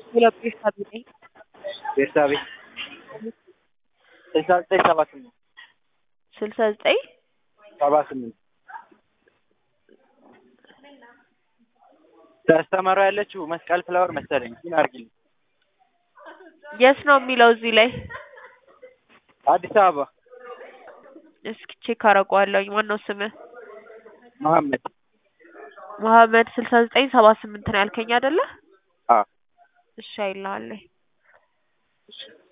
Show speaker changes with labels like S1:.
S1: ሁለት ቤተሰብ ነኝ።
S2: ቤርሳቤ ስልሳ ዘጠኝ ሰባ ስምንት
S1: ስልሳ ዘጠኝ
S2: ሰባ ስምንት ተስተመሯ ያለችው መስቀል ፍላወር መሰለኝ። ግን አድርጊልኝ።
S1: የት ነው የሚለው እዚህ ላይ?
S2: አዲስ አበባ
S1: እስኪ ቼክ አደርገዋለሁኝ። ማነው ስምህ?
S2: መሐመድ
S1: መሐመድ ስልሳ ዘጠኝ ሰባ ስምንት ነው ያልከኝ አይደለ?
S2: አዎ
S1: እሺ አይልሃለሁ።